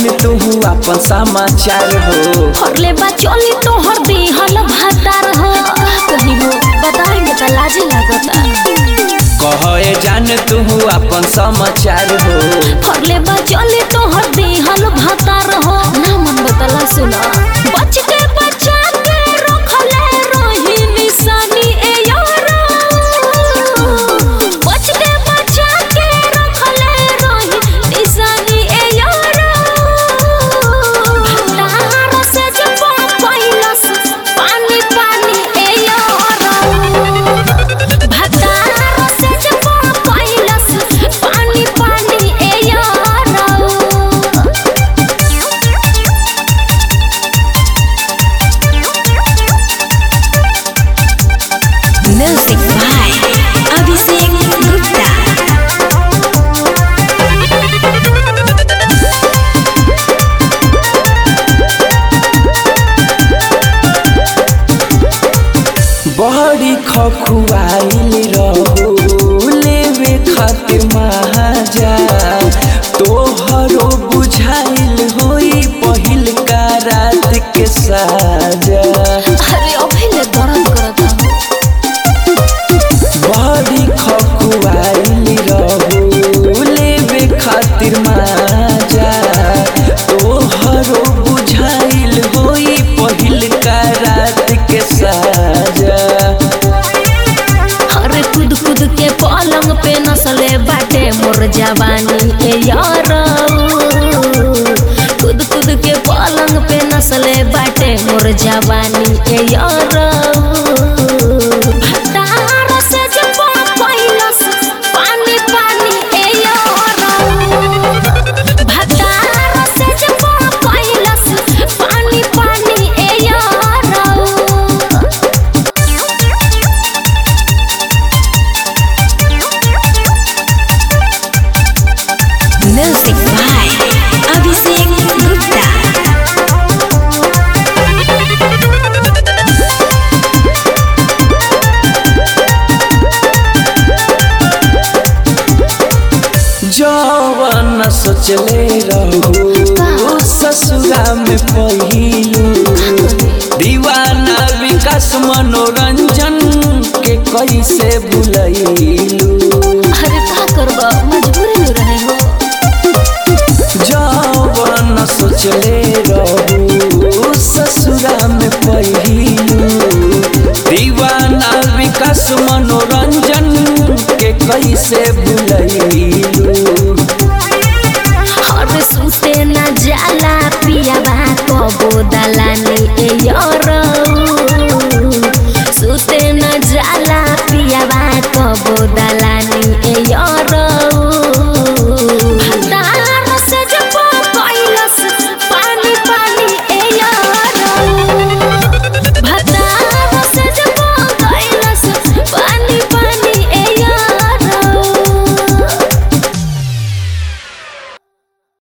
जान तू अपन समाचार हो फरले बा चोली तोहर दिहल भातार हो कहीं हो बताएंगे तो लाजे लागता कहे जान तू अपन समाचार हो फरले बा चोली तोहर दिहल भातार हो ना मन बतला सुना बच के बचा के रखले रही निशानी ए यारा बच के बचा के रखले रही निशानी ए यारा भंडार से जब पैलस पानी पानी ए यारा भतार से जब पैलस पानी पानी ए यारा Music by Abhishek Gupta. बड़ी खखुआइल रहो लेवे खातिर महाजा तोहरो बुझाइल होई पहिल का रात के साजा अरे अभिले दर्द करता बड़ी खखुआइल रहो लेवे खातिर माजा तोहरो बुझाइल होई पहिल का रात के साजा अरे कूद कूद के पलंग पे नसले बाटे मोर जवानी ए यार कूद कूद के पलंग पे नसले बाटे मोर जवानी ए यार भतार से जब पैलस पानी पानी ए यार भतार से जब पैलस पानी पानी ए यार Music by Abhishek Gupta. जवन सोचले रहो ससुरा में पहिलू दीवाना विकास मनोरंजन के कैसे भुलैलू अरे का करबा मजबूरी में रहे हो जवन सोचले रहो ससुरा में पहिलू दीवाना विकास मनोरंजन के कैसे भुलैलू अरे सुते न जाला पियाबा कबो दला